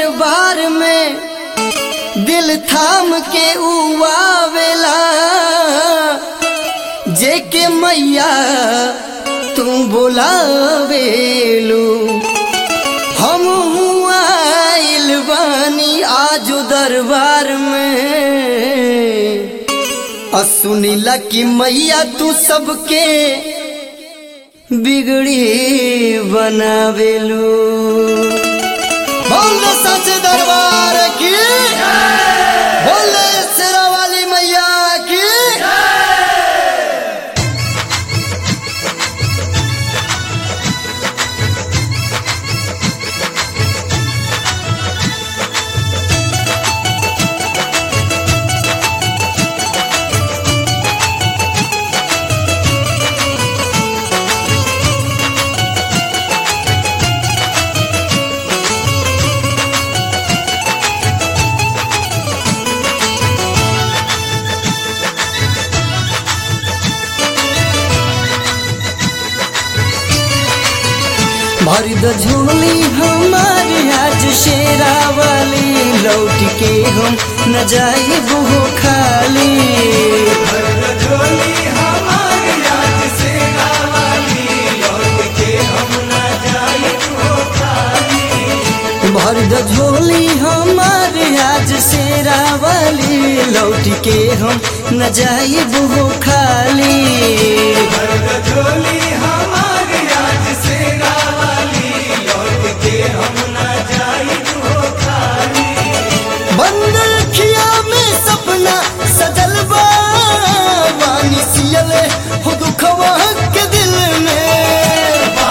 दरबार में दिल थाम के उआवेला जेके मैया तू बोलावेलू हम आइल बानी आजू दरबार में आ सुनीला कि मैया तू सबके बिगड़ी बनावेलू बोल सच दरबार की बोल शेरा वाली मैया की भर द झोली हमारी आज शेरा वाली लौट के हम न जाए वो खाली भर द झोली हमारी आज शेरा वाली लौट के हम न जाए वो खाली बंद रखिया में सपना सजल बा वानी सियले हो दुखवा के दिल में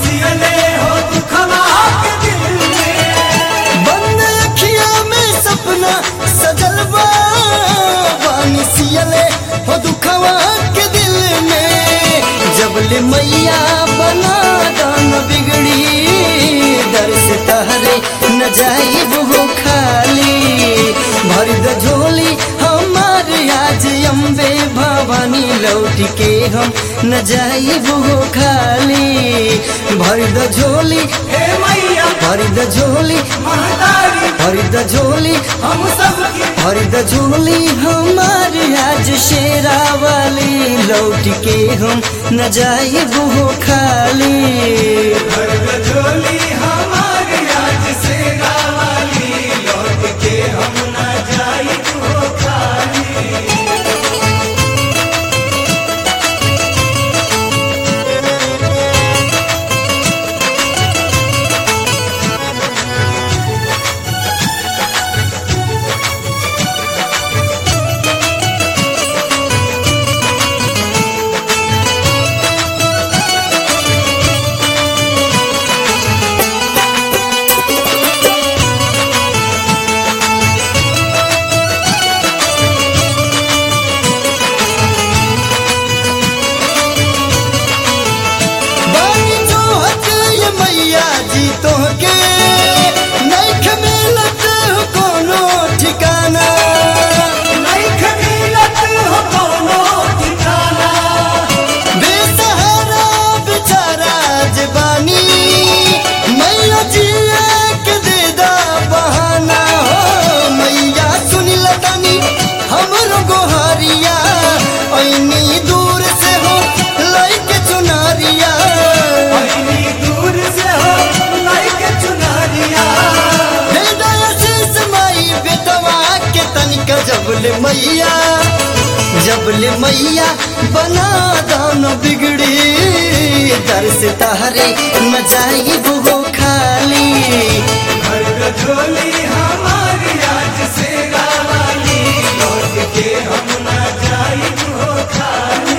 बंद रखिया में सपना सजल बा वानी सियले हो दुखवा के दिल में जबले मैया बना दान बिगड़ी दर से तहरे न जाई वो खाली भर द झोली हमारे आज अम्बे भवानी लौट के हम न जाई वो खाली भर द झोली हे मैया भर द झोली महतारी भर द झोली हम सबके भर द झोली हमारे आज शेरा वाली लौट के हम न जाई वो खाली घर झोली हमारे आज से गावाली लौट के हम न जाई तो खाली बानी जोहत ये मैया जी तोहके नैख मिलत हो कोनो ठिकाना नहीं खमीलत हो कोनो ठिकाना बेसहारा बेचारा जे बानी मैया जिया के दे दा बहाना हो मैया सुनी लतानी हमरो गोहारिया ऐनी दूर से हो लइके चुनारिया इतनी दूर से हो नहीं के चुनारिया दे दा आशीष माई बेटवा के तनिक जबले मैया जबले मैया बना दान बिगड़ी दर से तहरे न जाई वो खाली घर झोली हमारी आज से गावाली लौट के हम न जाई तो खाली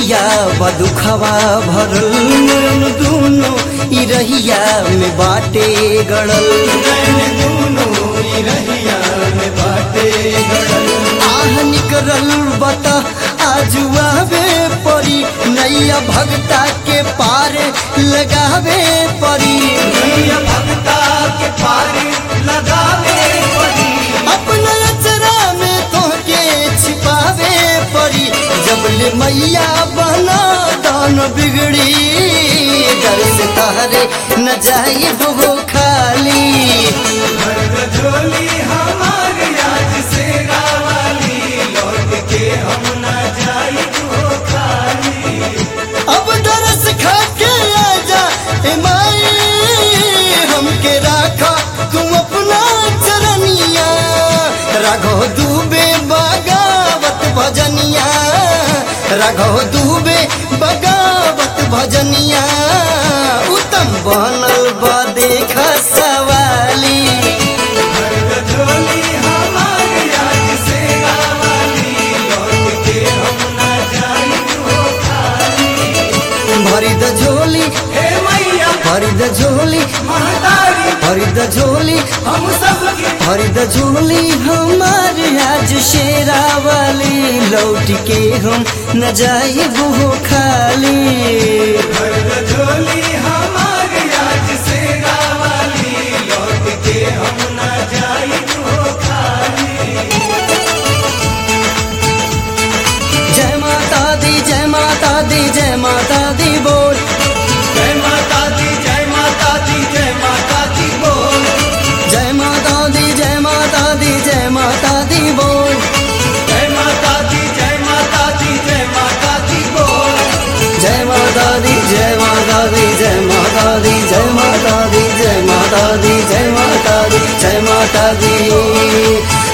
नैया बदुखवा भरल नैन दुनो ई रहिया में बाटे गड़ल नैन दूनो ई रहिया में बाटे गड़ल आह निकरल बता आजुआवे परी नैया भगता के पार लगावे परी नैया भक्ता के पार लगावे पड़ी अपना अचरा में तोहके छिपावे परी जबले मैया बना दान बिगड़ी डर से तारे न जाई वो खाली भर झोली हमार आज से रावाली लौट के हम ना जाई वो खाली अब दरस खा के आजा ए माई हमके राखा तुम अपना चरनिया राघव दूबे बगावत भजनिया राघव दूबे बगावत भजनिया उत्तम बनल बा देख सवाली भर झोली हमार आज से रावाली लौट के हम ना जाई वो खाली भरी द झोली हे मैया भरी द झोली महतारी भरी द झोली हम सबके हरिद झोली हमार आज शेरा वाली लौट के हम न जाए वो खाली भर झोली हमार आज से रावाली लौट के हम ना जाई वो खाली जय माता दी जय माता दी जय माता दी बोल जय माता दी जय माता दी जय माता दी बोल जय माता दी जय माता दी जय माता दी बोल जय माता दी जय माता दी जय माता दी बोल जय माता दी जय माता दी जय माता दी जय माता दी जय माता दी जय माता दी जय माता दी